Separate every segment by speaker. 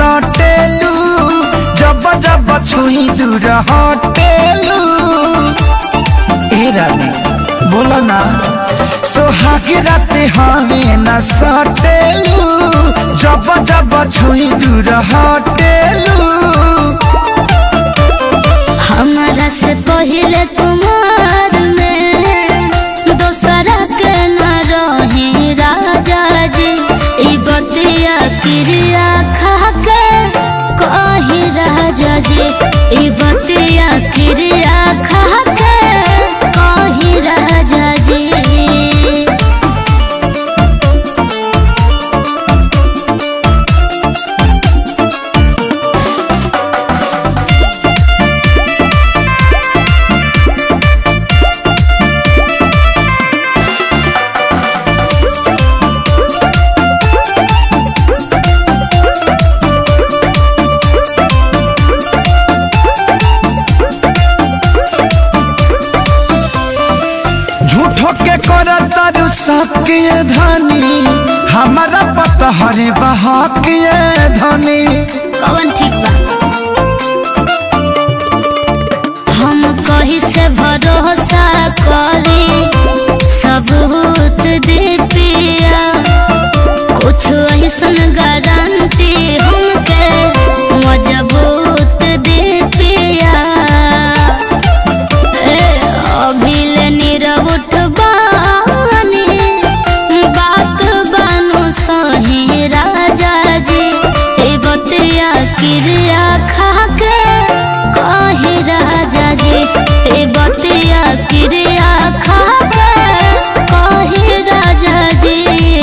Speaker 1: सटेलू जब जब छुई दूर हटेलू ए रानी बोला ना सोहाग रात हमें न सटेलू जब जब छुई दूर हटेलू
Speaker 2: हमारा से पहले कुमार में दोसरा के न रही राजा जी ई बतिया क्रिया खा के कही राजा जी ई बतिया क्रिया खा के कही राजा जी
Speaker 1: झूठो के कर तरु सकिए धनी हमारा पता हरे बहाकिए धनी
Speaker 2: कवन ठीक बा हम कही से भरोसा करी सबूत दे पिया कुछ ऐसन गारंटी हमके मजबूत दे पिया ए अभिल नीरव उठबानी बात बानु सही राजा जी ए बतिया क्रिया खा के कही राजा जी ए बतिया क्रिया खा के कही राजा जी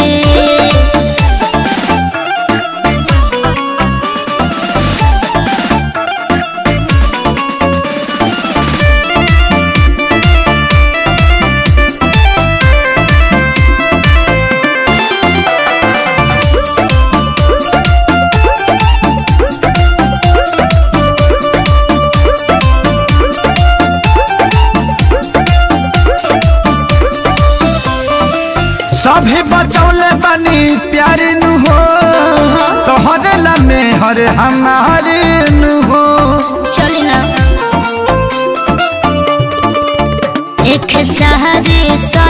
Speaker 1: सभे बचौले बनी प्यार नु हो तोहरे लमे हर हमारे नु हो
Speaker 2: चली ना एक सहारे सा